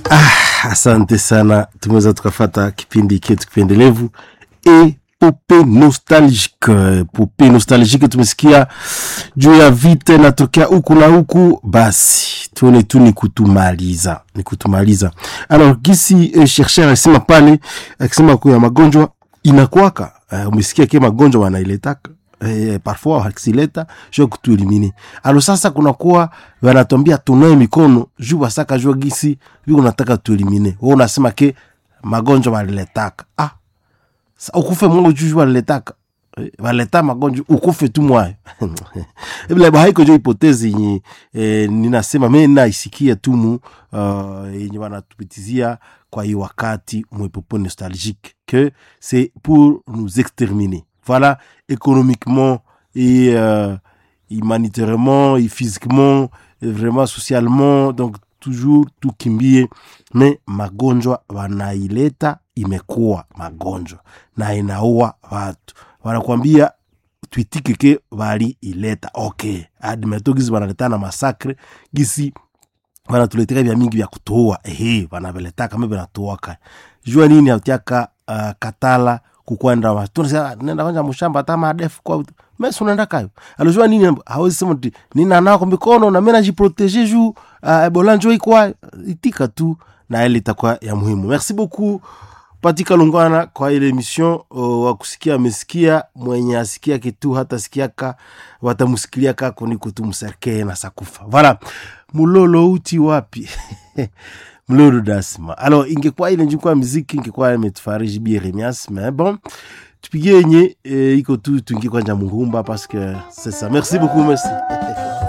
asante sana tumeweza tukafata kipindi chetu kipendelevu epope nostalgique pope nostalgique tumesikia juu ya vita inatokea huku na huku basi tuone tu ni kutumaliza ni kutumaliza alors gisi eh, chercheur alisema pale akisema kuya magonjwa inakwaka uh, umesikia ke magonjwa wanailetaka eh, parfois wakileta juu ya kutuelimine alo sasa kunakuwa wanatwambia tunae mikono juu basaka jua gisi viko nataka tuelimine we unasema ke magonjwa waliletaka ah, sa ukufe mwangu juu juu waliletaka Eh, waleta magonjwa ukufe tu mwayo vile haiko jo hipotezi yenye eh, ninasema me naisikia tumu uh, yenye wanatupitizia kwa hii wakati mwepopo nostalgique que c'est pour nous exterminer voilà économiquement et euh, humanitairement et physiquement et vraiment socialement donc toujours tukimbie me magonjwa wanaileta imekuwa magonjwa na inaua watu wanakwambia twitike ke wali ileta okay admeto gisi wanaletana masakre gisi wanatuleteka vya mingi vya kutuua ehe wanaveletaka me vinatuaka jua nini autiaka uh, katala kukwenda wa- tunasema nenda kwanja mushamba hata madefu kwa mesi unaenda kayo alijua nini hawezi sema ti nina nako mikono na mimi najiproteger juu uh, ebola njo ikwa itika tu na ile itakuwa ya muhimu merci beaucoup patika lungwana kwa ile emission uh, wa kusikia amesikia mwenye asikia kitu hata sikiaka watamusikilia kako niko tu mserkee na sakufa voilà mulolo uti wapi mlolo dasma alors ingekuwa ile njikuwa miziki ingekuwa imetufariji bi Remias mais bon tupigie yenye eh, iko tu tuingie kwanja mungumba parce que c'est ça merci beaucoup merci